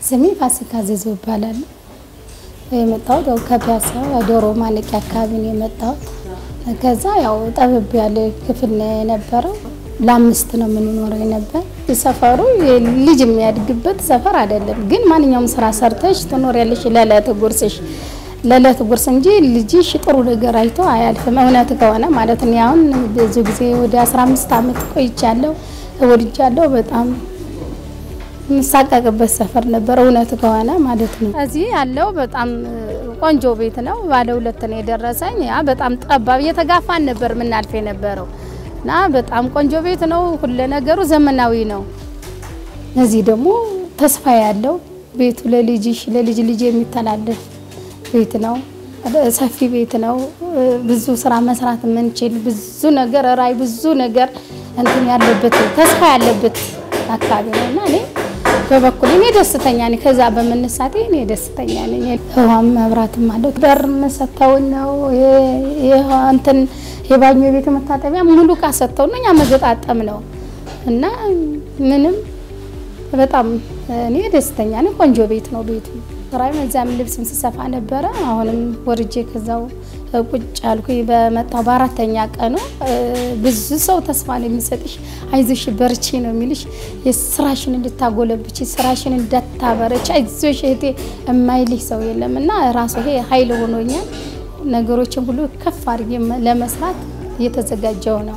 ስሜ ፋሲካ ዘዘው ይባላል። የመጣሁት ያው ከፒያሳ ዶሮ ማነቂያ አካባቢ ነው የመጣሁት። ከዛ ያው ጠበብ ያለ ክፍል ነው የነበረው። ለአምስት ነው የምንኖረው ነበር። ሰፈሩ ልጅ የሚያድግበት ሰፈር አይደለም፣ ግን ማንኛውም ስራ ሰርተሽ ትኖሪያለሽ ለዕለት ጉርስሽ ለዕለት ጉርስ እንጂ ልጅሽ ጥሩ ነገር አይቶ አያልፍም። እውነት ከሆነ ማለት ነው። አሁን ብዙ ጊዜ ወደ 15 ዓመት ቆይቻለሁ፣ ወድጃለሁ። በጣም የምሳቀቅበት ሰፈር ነበር፣ እውነት ከሆነ ማለት ነው። እዚህ ያለው በጣም ቆንጆ ቤት ነው። ባለ ሁለት ነው የደረሰኝ። ያ በጣም ጠባብ እየተጋፋን ነበር የምናልፍ የነበረው እና በጣም ቆንጆ ቤት ነው። ሁለ ነገሩ ዘመናዊ ነው። እዚህ ደግሞ ተስፋ ያለው ቤቱ ለልጅሽ ለልጅ ልጅ የሚተላለፍ ቤት ነው። ሰፊ ቤት ነው። ብዙ ስራ መስራት የምንችል ብዙ ነገር ራይ ብዙ ነገር እንትን ያለበት ተስፋ ያለበት አካባቢ ነው እና እኔ በበኩል እኔ ደስተኛ ነኝ። ከዛ በመነሳቴ እኔ ደስተኛ ነኝ። ውሃም መብራትም አለው። በር ሰጥተውን ነው እንትን የባኞ ቤት መታጠቢያ ሙሉ እቃ ሰጥተው ነው እኛ መገጣጠም ነው እና ምንም በጣም እኔ ደስተኛ ነኝ። ቆንጆ ቤት ነው ቤቱ። ስራዬ እዚያም ልብስም ስሰፋ ነበረ። አሁንም ወርጄ ከዛው ቁጭ አልኩኝ። በመጣው በአራተኛ ቀኑ ብዙ ሰው ተስፋ ነው የሚሰጥሽ፣ አይዞሽ በርቺ ነው የሚልሽ። የስራሽን እንድታጎለብች ስራሽን እንዳታበረች አይዞሽ እህቴ የማይልሽ ሰው የለም እና ራሱ ይሄ ኃይል ሆኖኛል። ነገሮችን ሁሉ ከፍ አድርጌ ለመስራት እየተዘጋጀው ነው።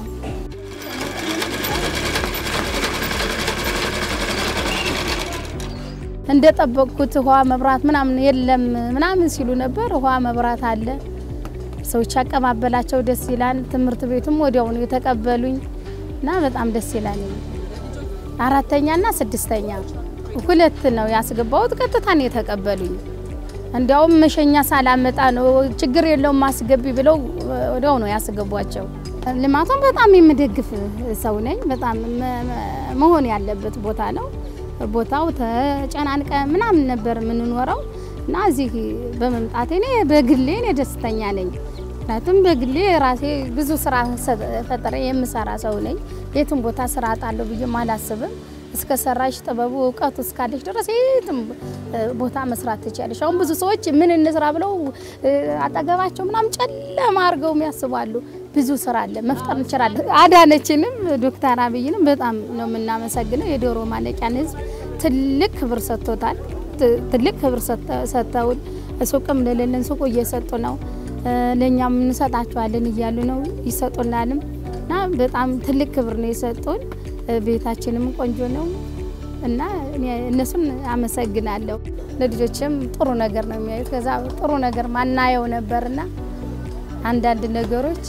እንደጠበቅኩት ውሃ መብራት ምናምን የለም ምናምን ሲሉ ነበር። ውሃ መብራት አለ። ሰዎች አቀባበላቸው ደስ ይላል። ትምህርት ቤቱም ወዲያውኑ የተቀበሉኝ እና በጣም ደስ ይላል። አራተኛና ስድስተኛ ሁለት ነው ያስገባሁት። ቀጥታ ነው የተቀበሉኝ። እንዲያውም መሸኛ ሳላመጣ ነው ችግር የለውም ማስገቢ ብለው ወዲያው ነው ያስገቧቸው። ልማቱን በጣም የምደግፍ ሰው ነኝ። በጣም መሆን ያለበት ቦታ ነው። ቦታው ተጨናንቀ ምናምን ነበር የምንኖረው እና እዚህ በመምጣቴ እኔ በግሌ እኔ ደስተኛ ነኝ። ምክንያቱም በግሌ ራሴ ብዙ ስራ ፈጠረ የምሰራ ሰው ነኝ። የትም ቦታ ስራ አጣለሁ ብዬም አላስብም። እስከ ሰራሽ ጥበቡ እውቀቱ እስካለሽ ድረስ የትም ቦታ መስራት ትችያለሽ። አሁን ብዙ ሰዎች ምን እንስራ ብለው አጠገባቸው ምናምን ጨለማ አድርገው ያስባሉ። ብዙ ስራ አለ፣ መፍጠር እንችላለን። አዳነችንም ዶክተር አብይንም በጣም ነው የምናመሰግነው። የዶሮ ማነቂያን ህዝብ ትልቅ ክብር ሰጥቶታል። ትልቅ ክብር ሰጥተውን ሱቅም ለሌለን ሱቁ እየሰጡ ነው። ለእኛም እንሰጣቸዋለን እያሉ ነው ይሰጡናልም እና በጣም ትልቅ ክብር ነው የሰጡን። ቤታችንም ቆንጆ ነው እና እነሱን አመሰግናለሁ። ለልጆችም ጥሩ ነገር ነው የሚያዩት። ከዛ ጥሩ ነገር ማናየው ነበርና አንዳንድ ነገሮች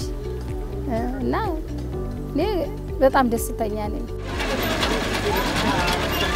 እና እኔ በጣም ደስተኛ ነኝ።